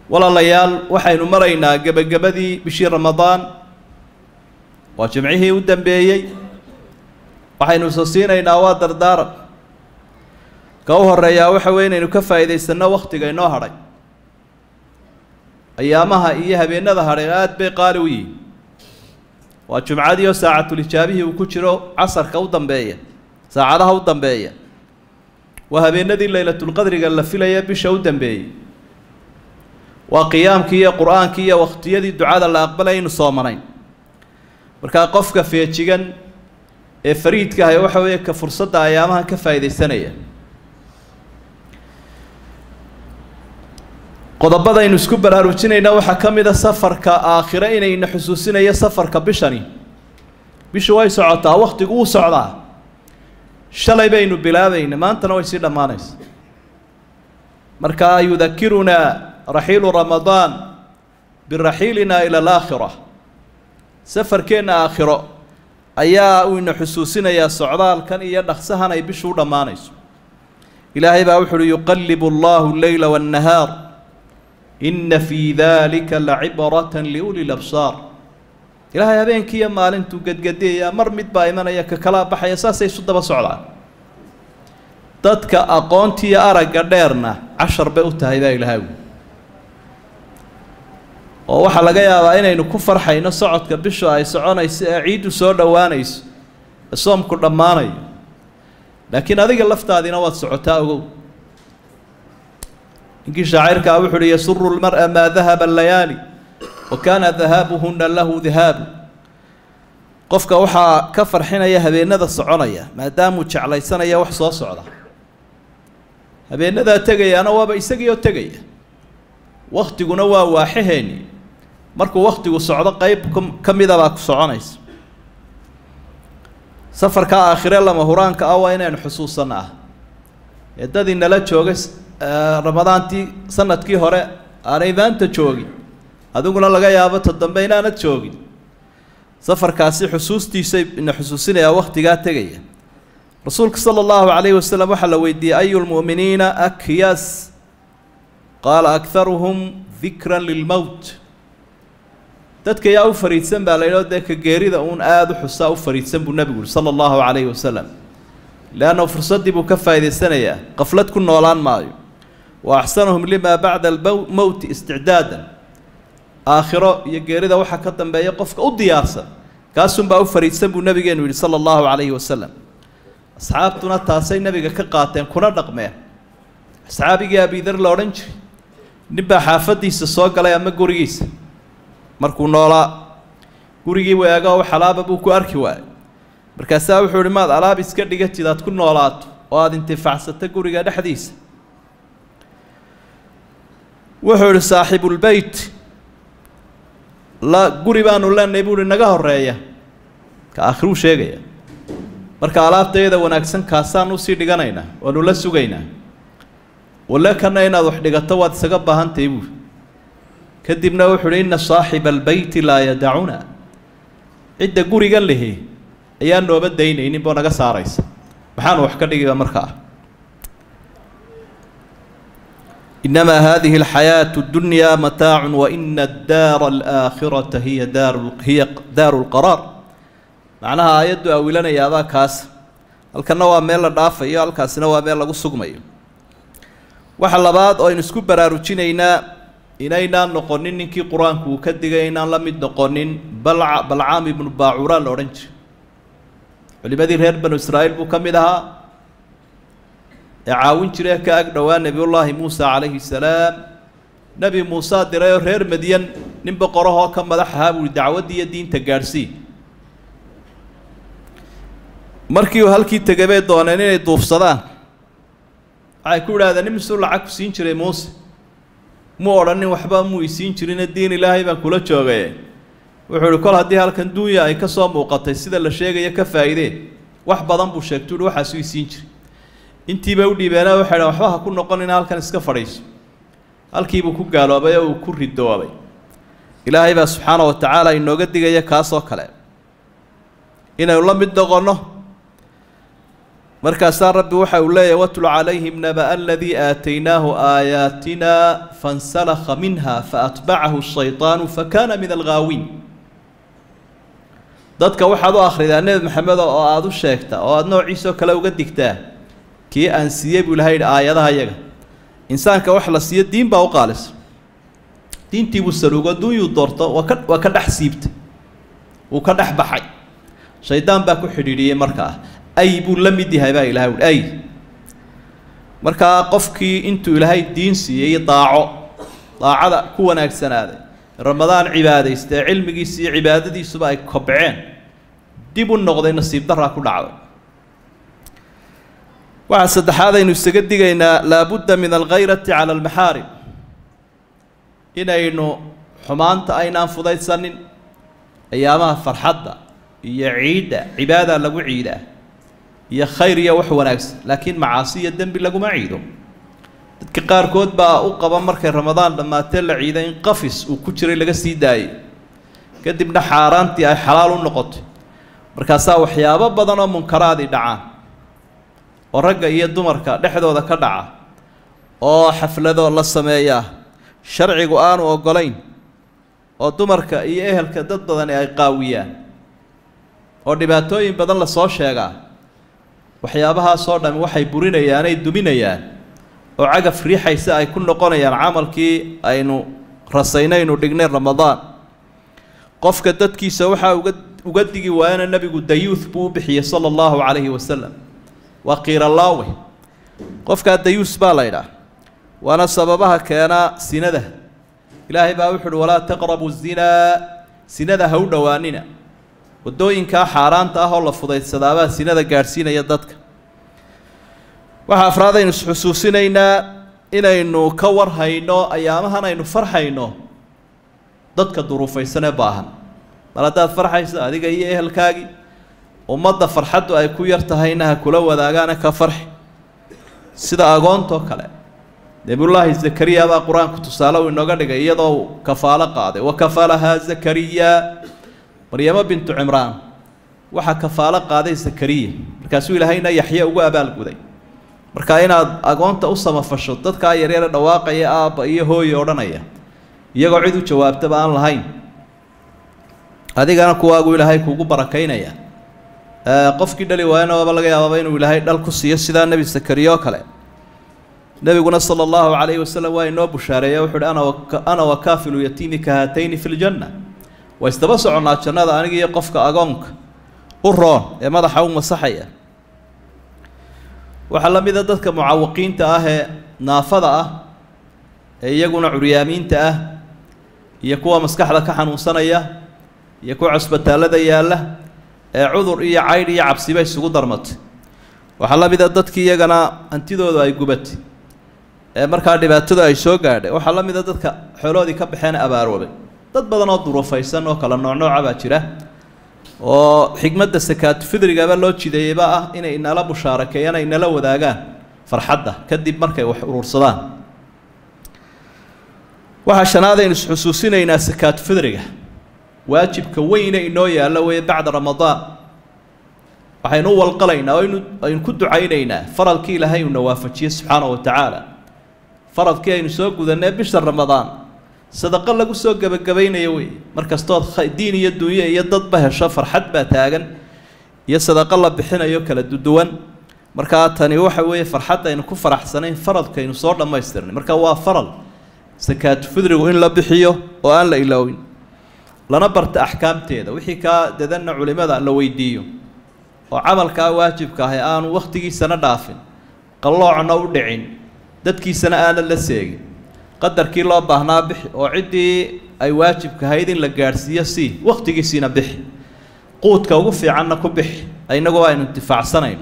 walaalayaal waxaynu maraynaa gebagabadii bishii ramadaan waa jimcihii u dambeeyey waxaynu isa siinaynaa waa dardaaran ka u horeeyaa waxa weye inaynu ka faa'iidaysanno wakhtiga inoo hadhay ayaamaha iyo habeenada hadhay aada bay qaali u yihin waa jumcadii oo saacatulijaabihii uu ku jiro casarka u dambeeya saacadaha u dambeeya waa habeenadii laylatulqadriga la filaya bisha u dambeeyey waa qiyaamkii iyo qur-aankii iyo wakhtiyadii ducada la aqbalay aynu soomanayn markaa qofka feejigan ee fariidka ahay waxa weeye ka fursadda ayaamahan ka faa'iidaysanaya qodobadaynu isku baraarujinayna waxaa ka mid a safarka aakhire inayna xusuusinayo safarka bishani bishu way socotaa wakhtigu wuu socdaa shalay baynu bilaabayna maantana way sii dhammaanaysa markaa yudakirunaa raxiilu ramadaan biraxiilina ila alaakhira safarkeenna aakhiro ayaa uu ina xusuusinayaa socdaalkan iyo dhaqsahan ay bishu u dhammaanayso ilaahay baa wuxu uhi yuqallibu allahu alleyla waannahaar inna fii dalika lacibrata liuli labsaar ilaahay habeenkii iyo maalintuu gedgedeeyaa mar mid baa imanaya ka kalaa baxaya saasay isu daba socdaan dadka aqoontiiyo aragga dheerna cashar bay u tahay baa ilaahay wi oo waxaa laga yaabaa inaynu ku farxayno socodka bishu ay soconayso ee ciiddu soo dhowaanayso ee soomku dhammaanayo laakiin adiga laftaadina waad socotaa ogow ninkii shaacirkaa wuxu uhi yasuru lmar'a maa dahaba alayaali wa kaana dahaabuhuna lahu dihaabu qofka waxaa ka farxinaya habeenada soconaya maadaamuu jeclaysanaya wax soo socda habeenadaa tegayaana waaba isagii oo tegaya waktiguna waa waaxaheeni markuu waktigu socdo qeyb ka midabaa ku soconaysa safarka aakhire lama huraanka ah waa inaynu xusuusanno ah ee dadii nala joogay ramadaantii sanadkii hore aanay maanta joogin adiguna laga yaabo ta dambe inaanad joogin safarkaasi xusuustiisay ina xusuusinayaa wakhtigaa tegaya rasuulka sala allahu calayhi wasalam waxaa la weydiiyey ayu lmu'miniina akyas qaala akharuhum dikran lilmowt dadka yaa u fariidsan baa la yidhao dee ka geerida uun aada u xusaa u fariidsan buu nebigu yihi sala allahu calayhi wasalam leanna fursaddii buu ka faa'idaysanayaa qaflad ku noolaan maayo wa axsanuhum limaa bacda almowti isticdaadan aakhiro iyo geerida waxaa ka dambeeya qofka u diyaarsan kaasunbaa u fariidsan buu nabigeenu yidhi sala allahu calayhi wasalam asxaabtuna taasay nebiga ka qaateen kuna dhaqmeen asxaabigii abidar la odhan jiray ninbaa xaafaddiisa soo galay ama gurigiisa markuu noolaa gurigii weega oo xalaaba buu ku arki waayay markaasaa wuxuu ihi maad alaab iska dhigatid aad ku noolaato oo aada intifacsato guriga dhexdiisa wuxuu ihi saaxibulbeyt la guri baanu leenahay buu ihi naga horeeya ka aakhiruu sheegaya marka alaabtayada wanaagsan kaasaan usii dhiganaynaa waanu la sugaynaa wale kana inaad wax dhigato waad isaga baahantahay buuri kadibna wuxuu uhi inna saaxiba albeyti laa yadacuna cidda gurigan lihi ayaan nooba daynaynin boo naga saaraysa maxaanu wax ka dhigiba markaa inamaa hadihi alxayaatu اddunyaa mataacu waina addaara alaakhirata hiya daaru hiya daaru lqaraar macnaha aayaddu awilanayaabaa kaas halkanna waa meel la dhaafayo halkaasina waa meel lagu sugmayo waxa labaad oo aynu isku baraarujinaynaa inaynaan noqonin ninkii qur-aanku uu ka digay inaan la mid noqonin balca balcaam ibnu baacuraa la odhan jiray culimadii reer banu israa'iil buu ka mid ahaa ee caawin jiree ka ag dhowaa nebiyullaahi muusa calayhi salaam nebi muusaa diray oo reer madyan nin boqorahoo ka madax ahaa buuhi dacwaddii iyo diinta gaadhsii markii uu halkii tegay bay dooneen inay duufsadaan waxay ku idhahdeen nin misuu lacag ku siin jiray muuse mu odhanin waxba muu isiin jirine diin ilaahay baan kula joogaye wuxuu ihi kol haddii halkan duunya ay ka soo muuqatay sida la sheegaya ka faa'iideen wax badan buu sheegtu uhi waxaasuu isiin jiray intiiba u dhiibeena waxay dhahen waxba ha ku noqonina halkan iska fadhiiso halkiibuu ku gaaloobay oo uu ku ridoobay ilaahay baa subxaana wa tacaala inooga digaya kaasoo kale inaynu la mid noqonno markaasaa rabbi waxa uu leeyahy watlu calayhim naba aladii aataynaahu aayaatina fansalakha minha faatbacahu shayطaanu fakana min alghaawiin dadka waxaad u akhridaa nebi maxamed oo aada u sheegta oo aada noociisoo kale uga digtaa kii aan siiyey buu ilahay yidhi aayadaha yaga insaanka wax la siiyo diin baa u qaalisa diintii buu saluugo duunyuu doorto waa ka waa ka dhex siibtay wuu ka dhex baxay shaydaan baa ku xidhiidhiyey markaa ay buu la mid yahay baa ilahay uhi ay markaa qofkii intuu ilaahay diin siiyey daaco daacada ku wanaagsanaaday ramadaan cibaadaysta ee cilmigiisa iyo cibaadadiisuba ay kobceen dib u noqday nasiib daraa ku dhacday waxaa saddexaad aynu isaga digaynaa laabudda min alkhayrati cala almaxaarim inaynu xumaanta aynaan fudaysanin ayaamaha farxadda iyo ciidda cibaadaa lagu ciidaa iyo khayr iyo wax wanaagsan laakiin macaasi iyo dembi laguma ciido dadka qaarkood baa u qaba markay ramadaan dhammaatee la ciiday in qafis uu ku jiray laga sii daayay kadibna xaaraantii ay xalaal u noqotay markaasaa waxyaabo badan oo munkaraadii dhacaan oo ragga iyo dumarka dhexdooda ka dhaca oo xaflado la sameeyaa sharcigu aanu oggolayn oo dumarka iyo ehelka dad badani ay qaawiyaan oo dhibaatooyin badan lasoo sheegaa waxyaabahaasoo dhami waxay burinayaan ay duminayaan oo cagaf riixaysa ay ku noqonayaan camalkii aynu rasaynaynu dhignay ramadaan qofka dadkiisa waxaa uga uga digi waayana nebigu dayuuth buu u bixiyey sala allahu calayhi wasalam waa qiiralaawe qofkaa dayuus baa la ydhaah waana sababaha keenaa sinada ilaahay baa wuxu uhi walaa taqrabu zinaa sinada ha u dhowaanina waddooyinkaa xaaraanta ah oo la fudaydsadaabaa sinada gaadhsiinaya dadka waxaa afraad aynu isxusuusinaynaa inaynu ka warhayno ayaamahan aynu farxayno dadka duruufaysan ee baahan mar haddaad farxayso adiga iyo ehelkaagii ummadda farxaddu ay ku yar tahayna ha kula wadaagaana ka farxi sida agoontoo kale nebiyullaahi zakariya baa qur-aanku tusaale uu inooga dhigay iyadoo uu kafaalo qaaday wa kafalahaa zakariya maryamo bintu cimraan waxaa kafaalo qaaday zakariya markaasuu ilaahayna yaxye ugu abaalguday marka inaad agoonta u samafasho dadkaa yaryare dhawaaqaya aabba iyo hooye odhanaya iyagoo cid u jawaabtaba aan lahayn adigana kuwaagu ilaahay kuugu barakaynaya qofkii dhali waayana waaba laga yaababa inuu ilaahay dhal ku siiyo sidaa nebi zakariya oo kale nebiguna sala allahu calayhi wasalam waa inoo bushaareeya wuxu uhi ana ana wakaafilu yatiimi ka haatayni fi ljanna waa isdaba soconnaa jannada aniga iyo qofka agoonka u roon ee madaxa u masaxaya waxaa la mida dadka mucawaqiinta ah ee naafada ah ee iyaguna curyaamiinta ah iyo kuwa maskaxda ka xanuunsanaya iyo kuwa cusbitaallada yaalla ee cudur iyo caydh iyo cabsiba isugu darmatay waxaa la mida dadkii iyagana hantidoodu ay gubatay ee markaa dhibaatadu ay soo gaadhay waxaa la mida dadka xooloodii ka baxeen abaaroobay dad badan oo duruufaysan oo kala noocnooca baa jira oo xigmadda sakaatu fidrigaba loo jideeyeyba ah inay inala bushaarakeeyaan ay nala wadaagaan farxadda kadib markay wax urursadaan waxaa shanaad aynu isxusuusinaynaa sakaatu fidriga waajibka weyne inoo yaalla weeye bacda ramadaan waxaynu u walqalaynaa oo aynu aynu ku ducaynaynaa faralkii ilaahay uuna waafajiye subxaanahu wa tacaala faradkii aynu soo gudanee bisha ramadaan sadaqo lagu soo gebagabaynayo wey mar kastood diin iyo dunyo iyo dadba hesho farxad baa taagan iyo sadaqo la bixinayo kala duduwan markaa tani waxa weeye farxadda aynu ku faraxsanayn faradkaynu soo dhammaystirnay marka waa faral sakaatu fidrigu in la bixiyo oo aan la iloowin lana barta axkaamteeda wixii kaa dadanna culimada la weydiiyo oo camalkaa waajibka ahi aanu wakhtigiisana dhaafin qalloocna u dhicin dadkiisana aanan la seegin qadarkii loo baahnaa bixi oo ciddii ay waajibka ahayd in la gaadhsiiyo sii wakhtigiisiina bixi quudka ugu fiicanna ku bixi inagoo aynu intifaacsanayno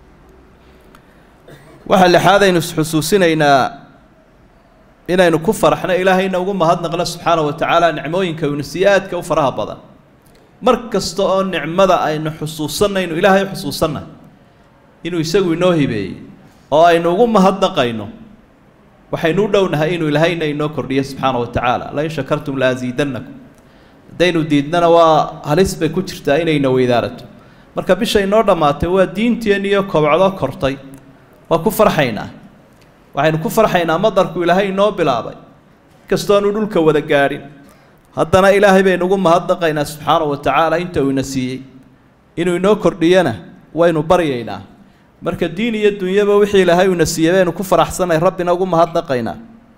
waxaa lixaad aynu isxusuusinaynaa inaynu ku faraxno ilaahayna ugu mahadnaqno subxaana wa tacaala nicmooyinka inu siiye aadka u faraha badan mar kasta oo nicmada aynu xusuusanayno ilaahay xusuusanna inuu isagu inoo hibeeyey oo aynu ugu mahadnaqayno waxaynu u dhownahay inuu ilaahayna inoo kordhiyo subxaana wa tacaala lain shakartum la asiidannakum haddaynu diidnana waa halis bay ku jirtaa inayna weydaarato marka bisha inoo dhammaatay waa diinteen iyo kobcdo kortay waa ku farxaynaa waxaynu ku farxaynaa madarku ilaahay inoo bilaabay kastoonu dhulka wada gaadhin haddana ilaahay baynugu mahadnaqaynaa subxaana wa tacaala inta uu ina siiyey inuu inoo kordhiyana waynu baryaynaa marka diin iyo dunyaba wixii ilaahay uuna siiyey baynu ku faraxsanay rabbina ugu mahadnaqaynaa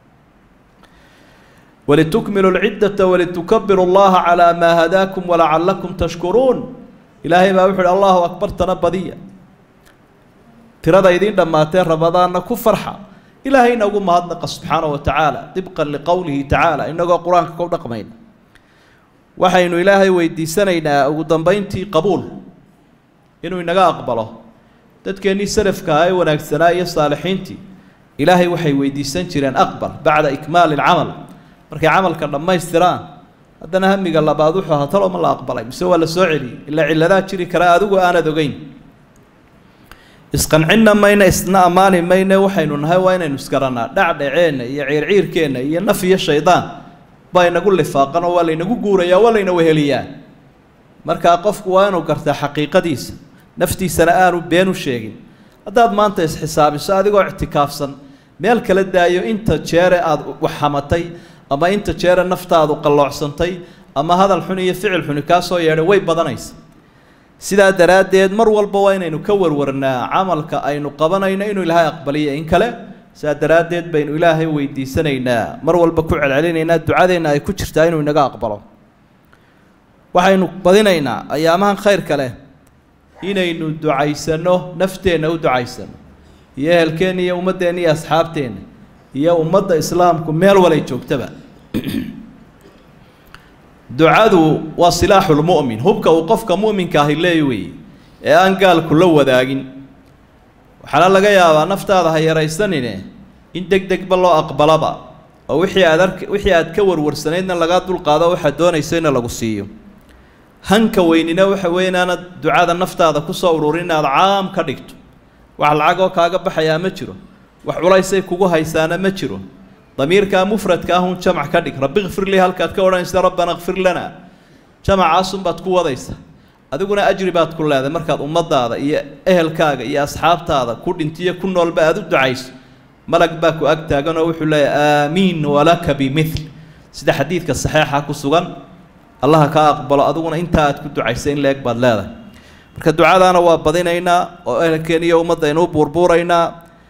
walitukmilu lciddata walitukabiru llaha calaa maa hadaakum walacalakum tashkuruun ilaahay baa wuxu uhi allahu akbartana badiya tirada idiin dhammaatee ramadaanna ku farxa ilaahayna ugu mahadnaqa subxaana wa tacaala dibqan liqowlihi tacaala inagoo qur-aanka ku dhaqmayna waxaynu ilaahay weydiisanaynaa ugu dambeyntii qabuul inuu inaga aqbalo dadkeennii salafkaha ee wanaagsanaa iyo saalixiintii ilaahay waxay weydiisan jireen aqbal bacda ikmaali alcamal markay camalka dhammaystiraan haddana hamiga labaad wuxuu ahaa talo ma la aqbalay mise waa la soo celiyey ilaa cilladaa jiri karaa adigu aanad ogeyn isqancinna mayna isna ammaani mayne waxaynu nahay waa inaynu isgarannaa dhacdhaceenna iyo ciirciirkeenna iyo naf iyo shaydaan baa inagu lifaaqan oo waa laynagu guurayaa waa layna weheliyaa markaa qofku waa inuu gartaa xaqiiqadiisa naftiisana aanu been u sheegin haddaad maanta isxisaabiso adigoo ictikaafsan meel kala daayo inta jeere aada waxhamatay ama inta jeere naftaadu qalloocsantay ama hadal xun iyo ficil xuni kaa soo yeedhay way badanaysa sidaa daraaddeed mar walba waa inaynu ka warwarnaa camalka aynu qabanayno inuu ilaahay aqbaliyo in kale sidaa daraaddeed baynu ilaahay weydiisanaynaa mar walba ku celcelinaynaa ducadeenna ay ku jirtaa inuu inaga aqbalo waxaynu badinaynaa ayaamahan khayrka leh inaynu ducaysanno nafteenna u ducaysano iyo ehelkeenna iyo ummaddeenna iyo asxaabteenna iyo ummadda islaamku meel walay joogtaba ducadu waa silaaxulmu'min hubka uu qofka mu'minka ahi leey weeye ee aan gaalku la wadaagin waxaana laga yaabaa naftaada ha yaraysanine in deg degba loo aqbalaba oo wixii aad ark wixii aad ka warwarsanaydna lagaa dulqaado waxaad doonaysayna lagu siiyo hanka weynina waxa weeye inaanad ducada naftaada kusoo ururin inaad caam ka dhigto wax lacagoo kaaga baxayaa ma jiro wax culaysay kugu haysaana ma jiro damiirkaa mufradka ahun jamac ka dhig rabbi kfir lii halkaad ka odhanaysa rabbana kfir lana jamacaasunbaad ku wadaysa adiguna ajri baad ku leedahay markaad ummadaada iyo ehelkaaga iyo asxaabtaada ku dhintiyo ku noolba aada u ducayso malag baa ku ag taaganoo wuxuu leeyahy aamiin walaka bimil sida xadiidka saxeixa ku sugan allaha kaa aqbalo adiguna intaa aad ku ducaysa in la-eg baad leedahay marka ducadaana waa badinaynaa oo ehelkeen iyo ummaddaynu u buurbuuraynaa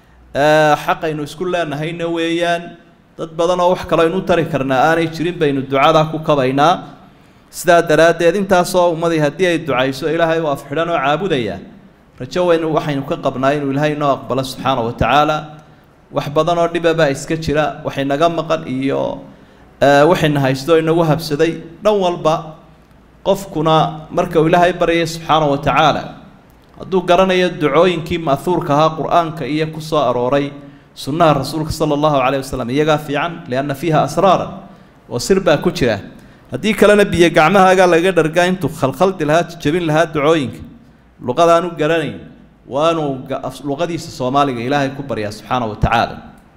xaqaynu isku leenahayna weeyaan dad badan oo wax kale aynu u tari karnaa aanay jirin baynu ducadaa ku kabaynaa sidaa daraaddeed intaasoo ummadii haddii ay ducayso ilaahay u afxidhan oo caabudaya rajo weyn waxaynu ka qabnaa inuu ilaahay inoo aqbalo subxaana wa tacaala wax badan oo dhibabaa iska jira waxay naga maqan iyo waxayna haysto inagu habsaday dhan walba qofkuna marka uu ilaahay baryay subxaana wa tacaala hadduu garanayo ducooyinkii ma'huurka ahaa qur-aanka iyo ku soo arooray sunnaha rasuulka sala allahu calayh wasalam iyagaa fiican lianna fiiha asraaran oo sir baa ku jira haddii kalena biyo gacmahaagaa laga dhargaa intuu khalkhaldi lahaa jabin lahaa ducooyinka luqadaanu garanayn waanuu luqadiisa soomaaliga ilaahay ku baryaa subxaana wa tacaala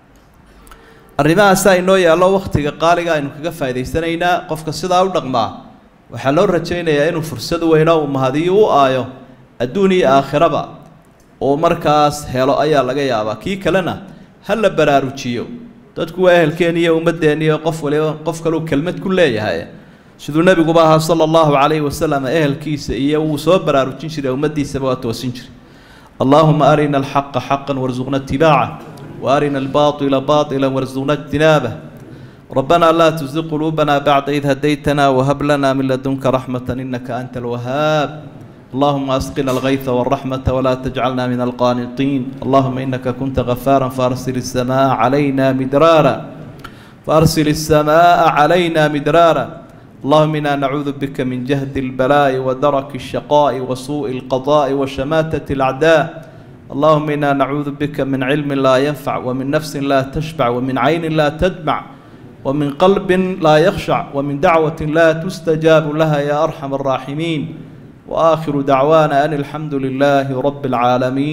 arrimahaasaa inoo yaallo wakhtiga qaaliga aynu kaga faa'idaysanaynaa qofka sidaa u dhaqmaa waxaa loo rajaynayaa inuu fursad weyno uu mahadiyo u aayo adduun iyo aakhiraba oo markaas helo ayaa laga yaabaa kii kalena ha la baraarujiyo dadku waa ehelkeen iyo ummaddeen iyo qof waliba qof kaleu kelmad ku leeyahay siduu nebiguba ahaa sala allahu calayhi wasalam ehelkiisa iyo wuu soo baraarujin jiray ummaddiisaba waa toosin jiray allaahuma arina alxaqa xaqan warsuqna itibaaca وارنا الباطل باطلا وارزقنا اجتنابه ربنا لا تزغ قلوبنا بعد إذ هديتنا وهب لنا من لدنك رحمة إنك أنت الوهاب اللهم أسقنا الغيث والرحمة ولا تجعلنا من القانطين اللهم إنك كنت غفارا فأرسل السماء علينا مدرارا فأرسل السماء علينا مدرارا اللهم إنا نعوذ بك من جهد البلاء ودرك الشقاء وسوء القضاء وشماتة الأعداء اللهم إنا نعوذ بك من علم لا ينفع ومن نفس لا تشبع ومن عين لا تدمع ومن قلب لا يخشع ومن دعوة لا تستجاب لها يا أرحم الراحمين وآخر دعوانا أن الحمد لله رب العالمين